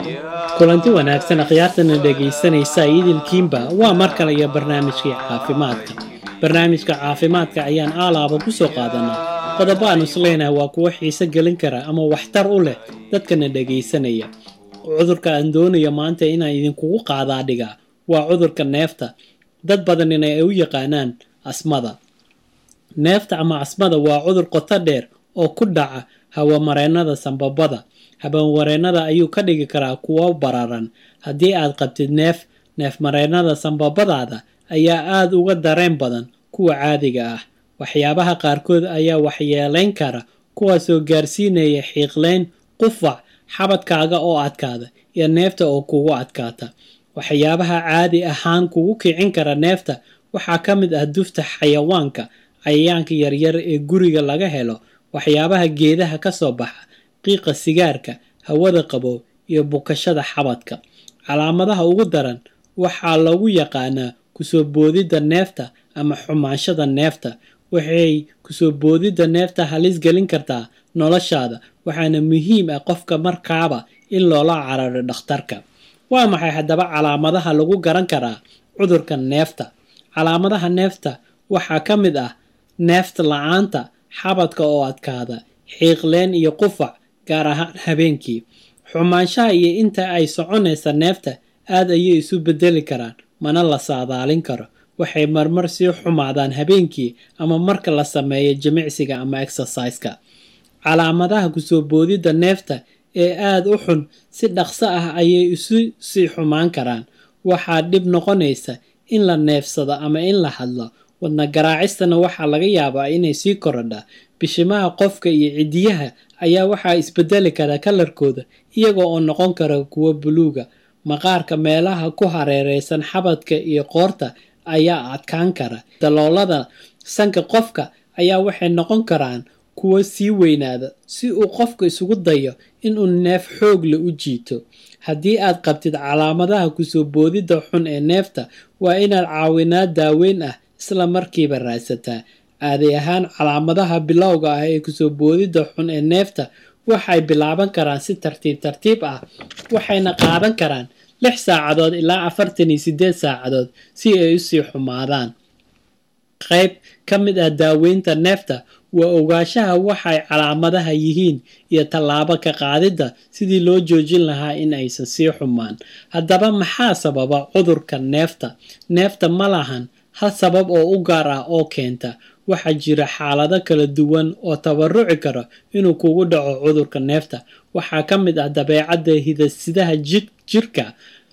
kulanti wanaagsan akhyaartana dhegaysanaysa idilkiinba waa mar kale iyo barnaamijkii caafimaadka barnaamijka caafimaadka ayaan aalaaba ku soo qaadanaa qodobo aan isleenahay waa kuwo xiise gelin kara ama waxtar u leh dadkana dhegaysanaya cudurka aan doonayo maanta inaan idinkugu qaadaa dhigaa waa cudurka neefta dad badanina ay u yaqaanaan asmada neefta ama asmada waa cudur qoto dheer oo ku dhaca hawamareennada sambabada habawareennada ayuu ka dhigi karaa kuwo bararan haddii aad qabtid neef neefmareennada sambabadaada ayaa aada uga dareen badan kuwa caadiga ah waxyaabaha qaarkood ayaa waxyeelayn kara kuwaasoo gaarsiinaya xiiqleyn qufac xabadkaaga oo adkaada iyo neefta oo kugu adkaata waxyaabaha caadi ahaan kugu kicin kara neefta waxaa ka mid ah dufta xayawaanka cayayaanka yaryar ee guriga laga helo waxyaabaha geedaha ka soo baxa qiiqa sigaarka hawada qabow iyo bukashada xabadka calaamadaha ugu daran waxaa lagu yaqaanaa kusoo boodidda neefta ama xumaanshada neefta waxay kusoo boodidda neefta halis gelin kartaa noloshaada waxaana muhiim ah qofka markaaba in loola cararo dhakhtarka waa maxay haddaba calaamadaha lagu garan karaa cudurka neefta calaamadaha neefta waxaa ka mid ah neefta la-aanta xabadka oo adkaada xiiqleen iyo qufac gaar ahaan habeenkii xumaanshaha iyo inta ay soconaysa neefta aad ayay isu bedeli karaan mana la saadaalin karo waxay marmar sii xumaadaan habeenkii ama marka la sameeyo jimicsiga ama exerciska calaamadaha kusoo boodidda neefta ee aada u xun si dhaqso ah ayay isu sii xumaan karaan waxaa dhib noqonaysa in la neefsado ama in la hadlo wadna garaacistana waxaa laga yaabaa inay sii korodha bishimaha qofka iyo cidiyaha ayaa waxaa isbedeli kara kalarkooda iyaga oo noqon kara kuwo buluuga maqaarka meelaha ku hareereysan xabadka iyo qoorta ayaa adkaan kara daloolada sanka qofka ayaa waxay noqon karaan kuwo sii weynaada si uu qofka isugu dayo inuu neef xoogle u jiito haddii aad qabtid calaamadaha kusoo boodidda xun ee neefta waa inaad caawinaad daaweyn ah isla markiiba raadsataa caadi ahaan calaamadaha bilowga ah ee kusoo boodidda xun ee neefta waxay bilaaban karaan si tartiib tartiib ah waxayna qaadan karaan lix saacadood ilaa afartan iyo sideed saacadood si ay usii xumaadaan qayb ka mid ah daaweynta neefta waa ogaanshaha waxay calaamadaha yihiin iyo tallaabo ka qaadidda sidii loo joojin lahaa in aysan sii xumaan haddaba maxaa sababa cudurka neefta neefta ma lahan hal sabab oo u gaar ah oo keenta waxaa jira xaalado kala duwan oo tabaruci kara inuu kugu dhaco cudurka neefta waxaa ka mid ah dabeecadda hidasidaha jirka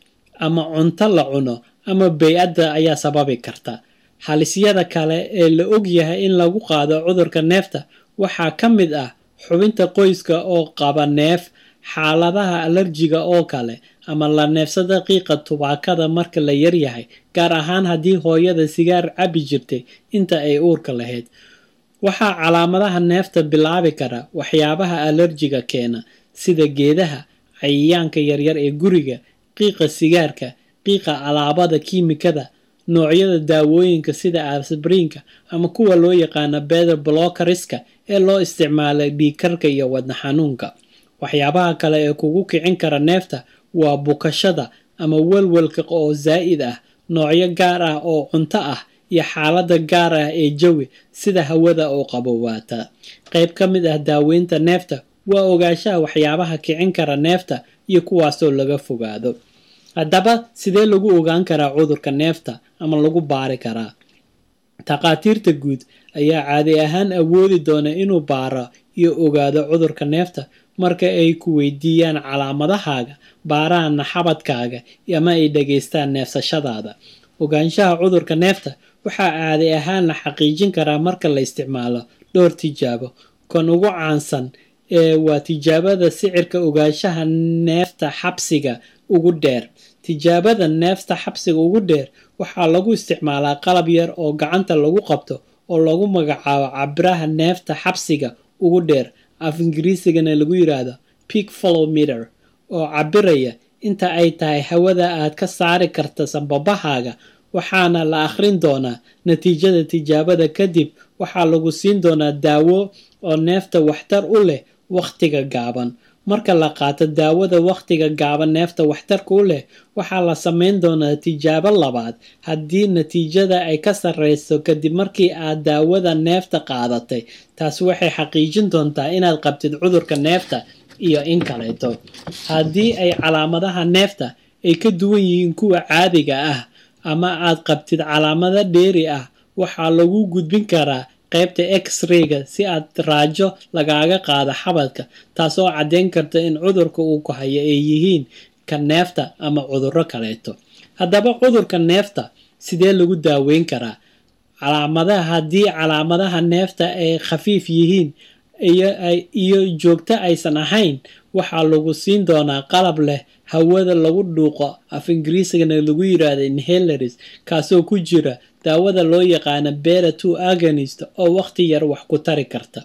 ama cunto la cuno ama bay-adda ayaa sababi karta halisyada kale ee la og yahay in lagu qaado cudurka neefta waxaa ka mid ah xubinta qoyska oo qaba neef xaaladaha alarjiga oo kale ama la neefsada qiiqa tubaakada marka la yaryahay gaar ahaan haddii hooyada sigaar cabi jirtay inta ay uurka lahayd waxaa calaamadaha neefta bilaabi kara waxyaabaha alarjiga keena sida geedaha cayayaanka yaryar ee guriga qiiqa sigaarka qiiqa alaabada kiimikada noocyada daawooyinka sida asbriinka ama kuwa loo yaqaana beder blokariska ee loo isticmaala dhiigkarka iyo wadna xanuunka waxyaabaha kale ee kugu kicin kara neefta waa bukashada ama welwelka oo zaa'id ah noocyo gaar ah oo cunto ah iyo xaalada gaar ah ee jawi sida hawada oo qabowaata qayb ka mid ah daaweynta neefta waa ogaanshaha waxyaabaha kicin kara neefta iyo kuwaasoo laga fogaado haddaba sidee lagu ogaan karaa cudurka neefta ama lagu baari karaa takhaatiirta guud ayaa caadi ahaan awoodi doona inuu baaro iyo ogaado cudurka neefta marka ay ku weydiiyaan calaamadahaaga baaraana xabadkaaga ama ay dhegaystaan neefsashadaada ogaanshaha cudurka neefta waxaa caadi ahaan la xaqiijin karaa marka la isticmaalo dhowr tijaabo kan ugu caansan ee waa tijaabada sicirka ogaanshaha neefta xabsiga ugu dheer tijaabada neefta xabsiga ugu dheer waxaa lagu isticmaalaa qalab yar oo gacanta lagu qabto oo lagu magacaabo cabiraha neefta xabsiga ugu dheer af ingiriisigana lagu yiraahdo peak follow meter oo cabiraya inta ay tahay hawada aad ka saari karta sambabahaaga waxaana la akhrin doonaa natiijada tijaabada kadib waxaa lagu siin doonaa daawo oo neefta waxtar u leh wakhtiga gaaban marka la qaato daawada wakhtiga gaaban neefta waxtarka u leh waxaa la samayn doonaa tijaabo labaad haddii natiijada ay ka sarreyso kadib markii aad daawada neefta qaadatay taasi waxay xaqiijin doontaa inaad qabtid cudurka neefta iyo in kaleeto haddii ay calaamadaha neefta ay ka duwan yihiin kuwa caadiga ah ama aad qabtid calaamado dheeri ah waxaa lagu gudbin karaa qaybta x-rayga si aad raajo lagaaga qaado xabadka taasoo caddeyn karta in cudurka uu ku hayo ay yihiin ka neefta ama cudurro kaleeto haddaba cudurka neefta sidee lagu daaweyn karaa calaamadaha haddii calaamadaha neefta ay khafiif yihiin iyo joogto aysan ahayn waxaa lagu siin doonaa qalab leh hawada lagu dhuuqo af ingiriisigana lagu yiraahdo inheleris kaasoo ku jira daawada loo yaqaana bera two agonist oo waqti yar wax ku tari karta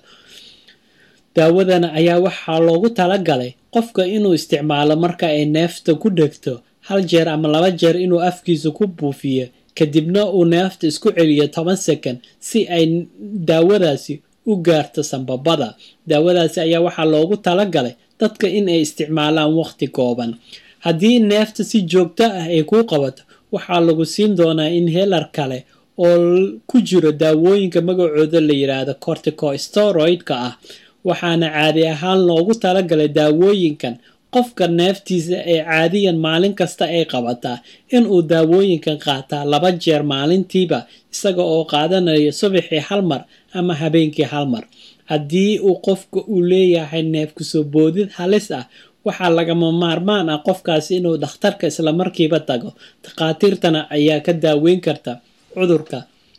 daawadana ayaa waxaa loogu talagalay qofka inuu isticmaalo marka ay neefta ku dhegto hal jeer ama laba jeer inuu afkiisa ku buufiyo kadibna uu neefta isku celiyo toban second si ay daawadaasi u gaarto sambabada daawadaasi ayaa waxaa loogu talagalay dadka in ay isticmaalaan waqti kooban haddii neefta si joogto ah ay kuu qabato waxaa lagu siin doonaa inhelar kale oo ku jiro daawooyinka magacooda la yidhaahdo corticosteroidka ah waxaana caadi ahaan loogu talagalay daawooyinkan qofka neeftiisa ee caadiyan maalin kasta ay qabataa inuu daawooyinkan qaataa laba jeer maalintiiba isaga oo qaadanayo subaxii hal mar ama habeenkii hal mar haddii uu qofka uu leeyahay neef kusoo boodid halis ah waxaa lagama maarmaan ah qofkaasi inuu dhakhtarka islamarkiiba tago takhaatiirtana ayaa ka daaweyn karta cudurka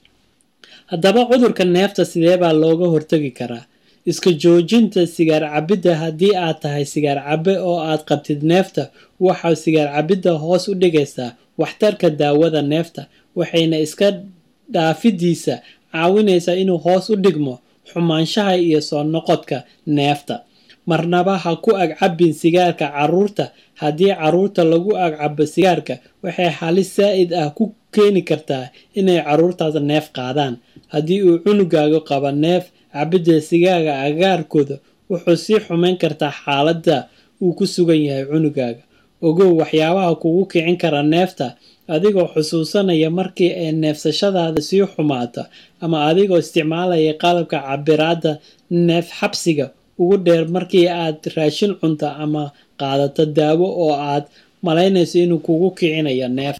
haddaba cudurka neefta sidee baa looga hortagi karaa iska joojinta sigaar cabidda haddii aad tahay sigaar cabbe oo aad qabtid neefta waxaa sigaar cabidda hoos u dhigaysaa waxtarka daawada neefta waxayna iska dhaafidiisa caawinaysaa inuu hoos u dhigmo xumaanshaha iyo soo noqodka neefta marnaba ha ku agcabin sigaarka caruurta haddii caruurta lagu agcabo sigaarka waxay halis saa-id ah ku keeni kartaa inay caruurtaas neef qaadaan haddii uu cunugaagu qabo neef cabidda sigaaga agaarkooda wuxuu sii xumayn kartaa xaaladda uu ku sugan yahay cunugaaga ogow waxyaabaha kugu kicin kara neefta adigoo xusuusanaya markii ay neefsashadaada sii xumaato ama adigoo isticmaalaya qalabka cabiraadda neef xabsiga ugu dheer markii aad raashin cunto ama qaadato daawo oo aad malaynayso inuu kugu kicinayo neef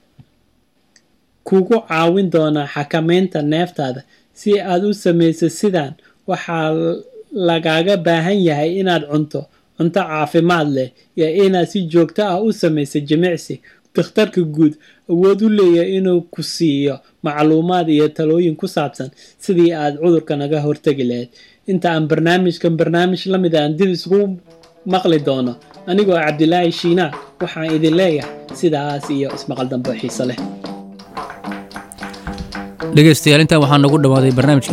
kugu caawin doonaa xakameynta neeftaada si aad u samayso sidan waxaa lagaaga baahan yahay inaad cunto cunto caafimaad leh iyo inaad si joogto ah u samayso jimicsi dakhtarka guud awood u leeyahay inuu ku siiyo macluumaad iyo talooyin ku saabsan sidii aad cudurka naga hortegi lahayd inta aan barnaamijkan barnaamij la mid aan dib isugu maqli doono anigoo cabdilaahi shiinaa waxaan idin leeyahay sidaas iyo ismaqal dambe xiise leh dhegeystayaal intaan waxaa noogu dhawaaday barnaamijkii